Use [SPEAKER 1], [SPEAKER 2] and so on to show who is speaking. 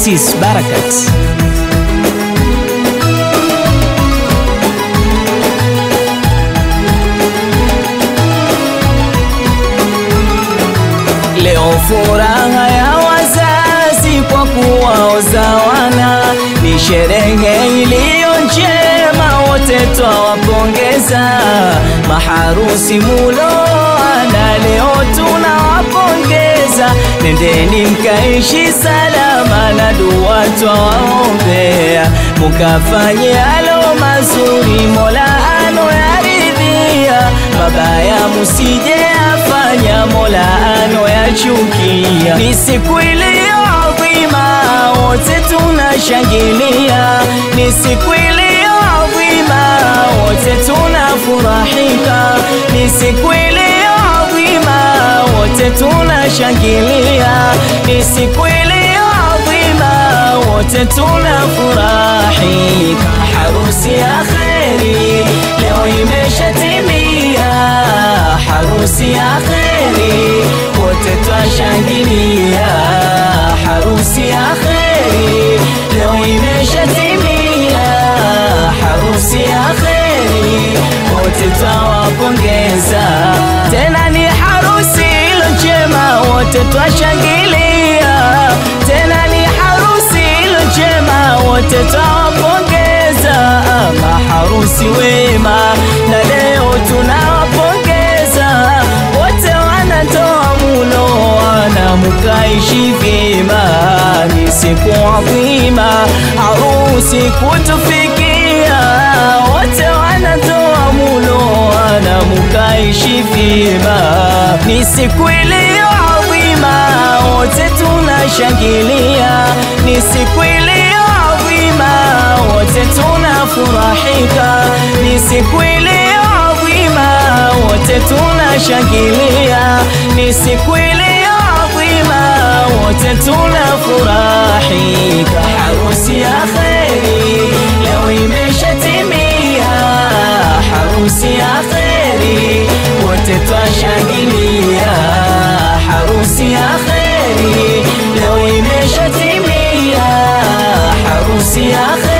[SPEAKER 1] Sis Barakat. Leo furaha ya wazazi kwa kuwaoza wana, ni sherehe iliyo njema, wote twawapongeza. Maharusi muloana, leo tunawapongeza. Nendeni mkaishi salama na dua twawaombea, mukafanye alo mazuri, Mola anoyaridhia, mabaya musije afanya, Mola anoyachukia. Ni siku iliyo adhima, wote tunashangilia. Ni siku iliyo adhima, wote tunafurahika. Ni siku iliyo adhima, wote tunashangilia. Ni siku iliyo adhima, wote tunafurahika. Harusi ya kheri leo imeshatimia, harusi ya kheri wote twashangilia. Harusi ya kheri leo imeshatimia, harusi ya kheri wote twawapongeza. Tena ni harusi ilo njema, wote twashangilia. Tena ni harusi ilo njema, wote twawapongeza. Maharusi wema na leo tunawapongeza wote, wanatoa mulo wana mukaishi vyema. Ni siku adhima harusi kutufikia, wote wanatoa mulo wana mukaishi vyema. Ni siku iliyo adhima, wote tunashangilia. Ni siku iliyo adhima, wote tunafurahika. Ni siku iliyo adhima, wote tunashangilia. Ni siku iliyo adhima, wote tunafurahika. Harusi ya kheri leo imeshatimia, harusi ya kheri wote twashangilia. Harusi ya kheri leo imeshatimia, harusi ya kheri